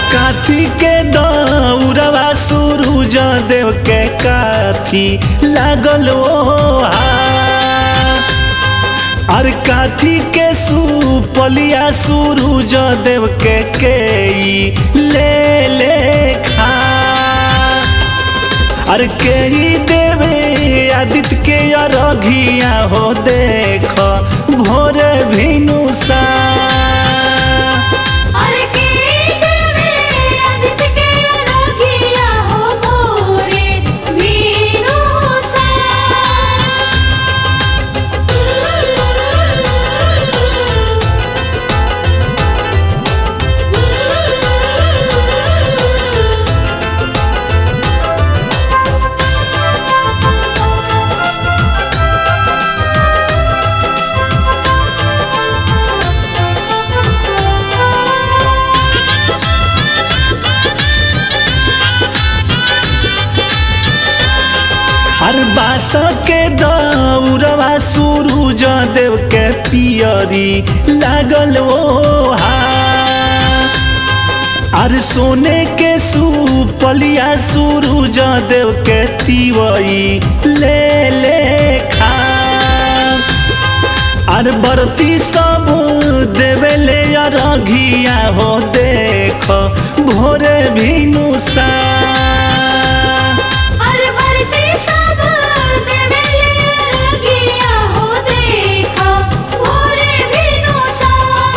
काथी के दौड़वा सूरज देव के काथी लागल ओ अर काथी के सुपलिया सूरज देव के के ले ले खा अर के देवे आदित्य के अरघिया हो देख भोर भिनुसा अरे के देवे आदित्य के अरघिया हो भोरे भीनुसा हर बास के दौड़वा सूरज देव के पियरी लागल ओ अर सोने के सुपलिया सूरज देव के तिवई ले ले खा अर बरती सब देवेले अरघिया हो देख भोरे भिनुसा अरे बरते सब देवेले अरघिया हो देखा भोरे भीनुसा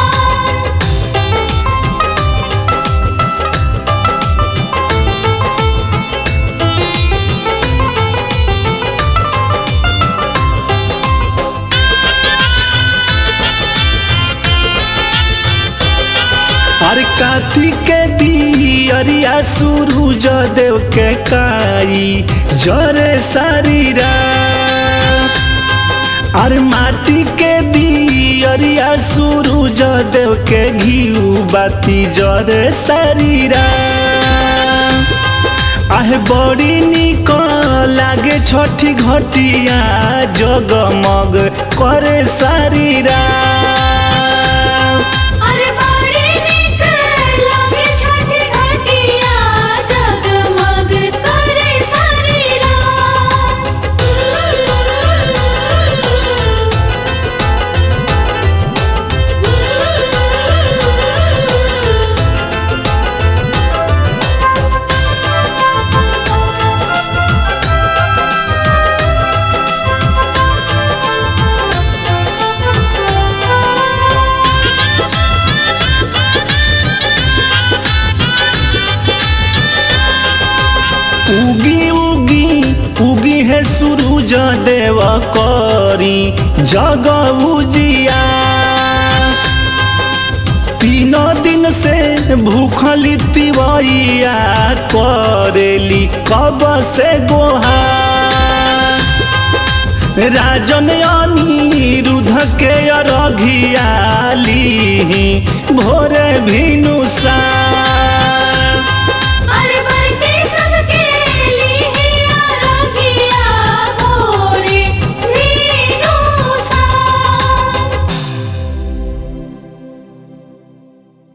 हर काथी के दियरिया सूरज देव के काई जरे शरीरा अर माटी के दियरिया सूरज देव के घिउ बाती जरे शरीरा आहे बड़ी निक लागे छठी घटिया जगमग करे शरीरा अरे बड़ी निक लागे छठी घटिया जगमग करे शरीरा उगी उगी उगी है सूरज देव करी जग उजिया तीन दिन से भूखली तिवैया करेली कब से गोहा राजन अनिरुद्ध के अरघिया ली भोरे भिनुसा